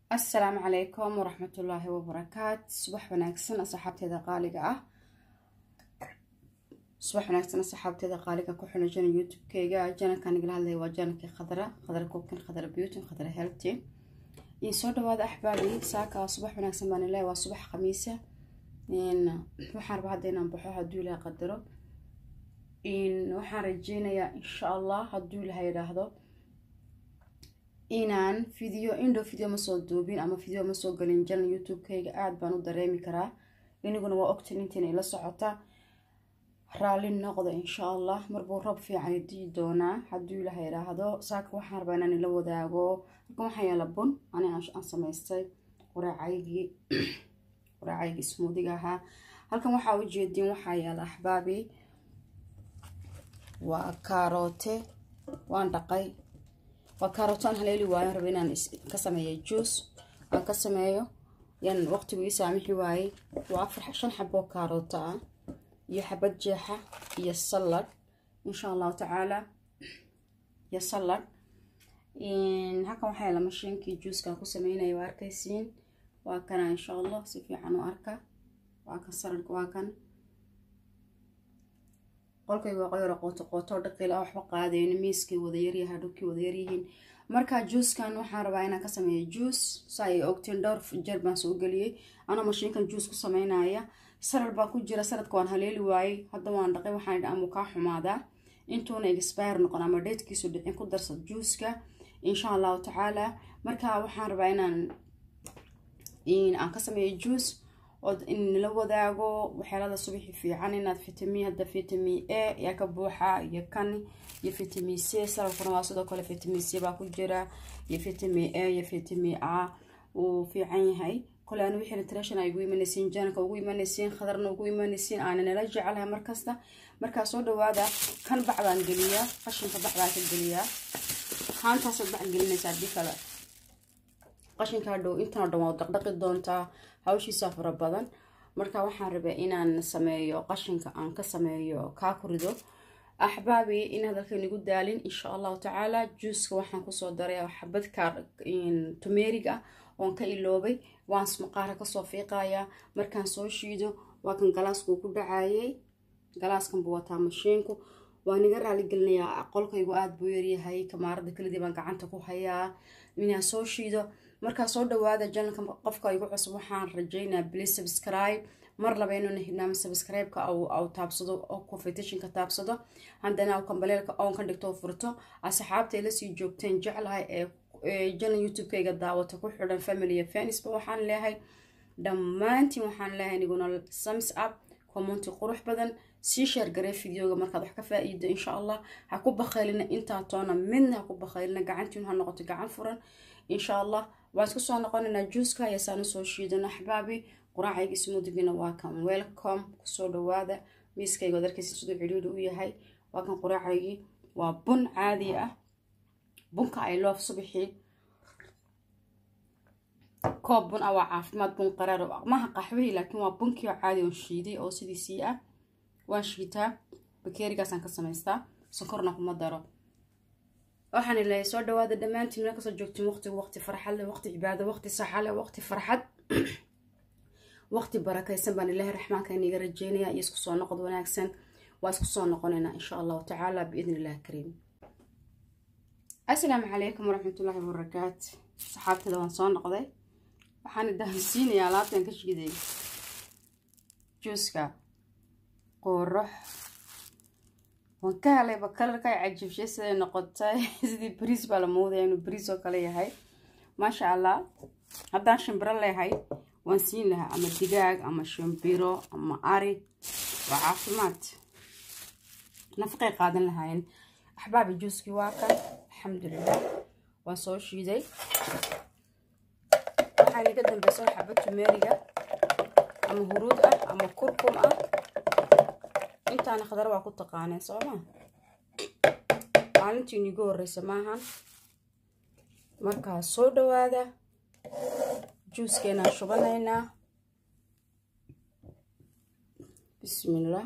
assalaamu calaykum waraxmatullaahi wabarakaat subax wanaagsan asxaabteeda qaaliga ah subax wanaagsan asxaabteeda qaaliga ku xidhan jana youtube-keyga janalkan igala hadlaya waa janalkii khadra khadra cookin khadra beauty khadra healthy iyo soo dhawaada axbaabi saaka subax wanaagsan baan ilahay waa subax khamiisa waxaan rabaa hadda inaan baxo hadduu ilahay qadaro waxaan rajeynayaa insha allah hadduu ilahay yidhaahdo inaan video indhow video ma soo duubin ama video ma soo galin janal youtube-kayga aada baan u dareemi karaa iniguna waa ogtin intiina ila socota raalli noqda insha allah marbuu roob fiican dii doonaa hadduu ilaha idhaahdo saaka waxaan rabaa inaan ila wadaago halkan waxaa yaala bun ani aan samaystay quraacaygii quraacaygii smoodiga ahaa halkan waxaa ujeediin waxaa yaala axbaabi waa kaaroote waan dhaqay waa kaarootaan haleeli waayo raba inaan ka sameeyo juice aan ka sameeyo yan waqtigu ii saamixi waayey waa afar shan xaboo kaarooto ah iyo xabad jeexa iyo salad insha allahu tacaala iyo salad halkan waxaa yaala mashiinkii juicekan ku sameynaya waa arkaysiin waa kana insha allah si fiican u arka waa kan saladka waa kan qolkayga waa qoyaro qooto qooto dhaqil ah waxba qaadayno miiskay wada yaryahay dhulkii wada yaryihiin marka juuskan waxaan rabaa inaan ka sameeyo juice sa ay ogtiin dhowr jeer baan soo geliyey anoo mashiinkan juice ku sameynaya salad baa ku jira saladka waan haleeli waayey hadda waan dhaqay waxaan idhi amuu kaa xumaadaa intuuna expire noqon ama dheedkiisu dhicin ku darsad juuceka insha allahu tacaala marka waxaan rabaa inaan aan ka sameeyo juice oo inla wadaago waxyaalada subaxi fiican inaad vitamin hadda vitamin a yaa ka buuxa iyo kan iyo vitamin c salafkuna waa sidoo kale vitamin c baa ku jira iyo vitamin a iyo vitamin a uu fiican yahay kole aan wixii nutrition ay ugu imanaysiin janalka ugu imanaysiin khadarna ugu imanaysiin aana nala jecelahay markasta markaa soo dhawaada kan bac baan geliyaa qashinka bac baan ka geliyaa haantaasaad bac gelinaysaa haddii kale qashinkaa dhow intan oo dhan waa dhaqdhaqi doontaa hawshiisa fara badan marka waxaan rabaa inaan sameeyo qashinka aan ka sameeyo kaa ku rido axbaabi in hadalkan igu daalin insha allahu tacaala juuska waxaan kusoo daray xabad kaar tumeerig ah oon ka iloobay waan maqaara kasoo fiiqayaa markaan soo shiido waa kan galaaskuu ku dhacayay galaaskan buu wataa mashiinku waan iga raaligelinayaa qolkaygu aada buu yaryahay kamaarada kelidii baan gacanta ku hayaa inaan soo shiido markaa soo dhawaada janalka qofka igu cusub waxaan rajeynaa please subscribe mar laba inuuna hidnaama subscribe-ka au taabsado oo competitionka taabsado haddana kambaleelka oon ka dhigto furto asxaabta ila sii joogteen jeclahay ee janal youtube-kayga daawata ku xidhan family iyo fanisba waxaan leeyahay dhammaantiin waxaan leeyahay iniguna sums up commenti qurux badan sii sheergaree videoga markaad wax ka faa-iido insha allah ha ku bakhaylina intaa toona midna ha ku bakhaylina gacantiin ha noqoto gacan furan insha allah waan isku soo noqonaynaa juuska ayaasaan usoo shiidano axbaabi quraacayga smuudigina waa kan welcome kusoo dhawaada miiskayga od arkaysa siduu cidhiidhi u yahay waa kan quraacaygii waa bun caadi ah bunka ay loof subaxii koob bun ah waa caafimaad bun qaraar maha qaxwihii laakiin waa bunkii oo caadi oon shiiday oo sidiisii ah waan shiitaa bakeerigaasaan ka samaystaa sonkorna kuma daro waxaan ilahay soo dhawaada dhammaantiin meel kasoo joogtiin waqtigu waqti farxad leh waqti cibaado waqti saxa leh waqti farxad waqti barakaysan baan ilaahay raxmaanka iniga rajeynaya iyo isku soo noqod wanaagsan waa isku soo noqonaynaa insha allahu tacaala biidn illahi kariim assalaamu calaykum waraxmatullaahi wabarakaat saxaabtada waan soo noqday waxaan idahasiinayaa alaabtan ka shiiday juuska qoorox waan ka helayba kalarka ay cajiibshay siday noqotay sidii bariis baa la moodaya inuu bariis oo kale yahay maasha allah haddaan shimbiro leehay waan siin lahaa ama digaag ama shimbiro ama ari waa caafimaad nafaqay qaadan lahaayeen axbaabi juuskii waa kan alxamdulilah waan soo shiiday waxaan iga dambeysa xaba tumeeriga ama huruud ah ama kurkum ah intaana khadar waa ku taqaaneen sooma maalintii niigu horeysa maahan markaa soo dhawaada juuskeenaan shubanaynaa bismillah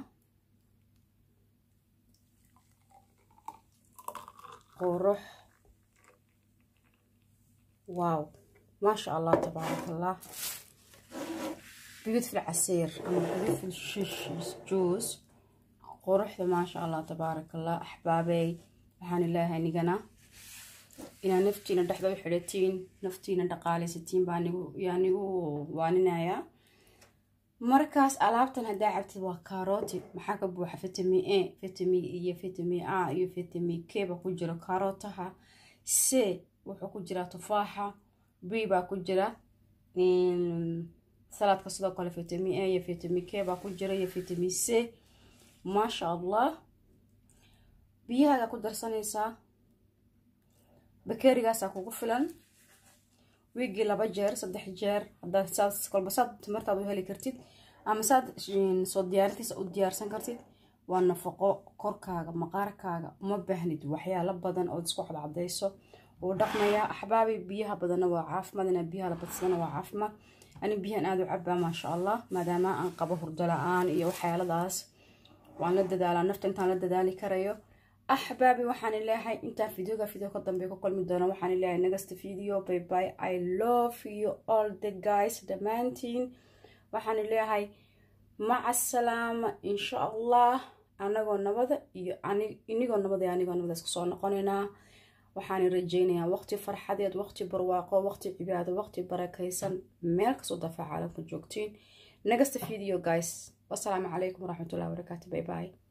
qurux wow maasha allah tabaarak allah beautiful casiir ama beautiful shish juice quruxda maasha allah tabaarak allah axbaabey waxaan ilaahay nigana inaad naftiina dhexda u xidhatiin naftiina dhaqaalaysatiin baa nigu yaa nigu waaninayaa markaas alaabtan haddaa cabtid waa karooti maxaa ka buuxa vitamin a vitamin iyo vitamin a iyo vitamin k ba ku jiro karootaha c wuxuu ku jiraa tufaaxa b baa ku jira salaadka sidoo kale vitamin a iyo vitamin k baa ku jira iyo vitamin c maasha allah biyahaaga ku darsanaysaa bakeerigaasaa kugu filan wiigii laba jeer saddex jeer hadaa saad kolba saad timirtaad u heli kartid ama saad soo diyaarintiisa u diyaarsan kartid waa nafaqo korkaaga maqaarkaaga uma baahnid waxyaalo badan ood isku cadcadayso uu dhaqmayaa axbaabi biyaha badanna waa caafimaad inaa biyaha la badsadana waa caafimaad ani biyahan aada u cabaa maasha allah maadaama aan qabo hurdo la-aan iyo waxyaaladaas waan la dadaalaa nafta intaan la dadaali karayo axbaabi waxaan leeyahay intaa videoga video ka dambe ku kulmi doona waxaan leeyahay next video bye bye i love you all the guys dhammaantiin waxaan leeyahay maca salaama insha allah anagoo nabada iyo inigoo nabada iyo anigoo nabada isku soo noqonaynaa waxaan rajeynayaa waqti farxadeed waqti barwaaqo waqti cibaado waqti barakaysan meel kastoo dafaa caalamka joogtiin next video guys wasalaamu calaykum waraxmatullahi wabarakaatu bye bye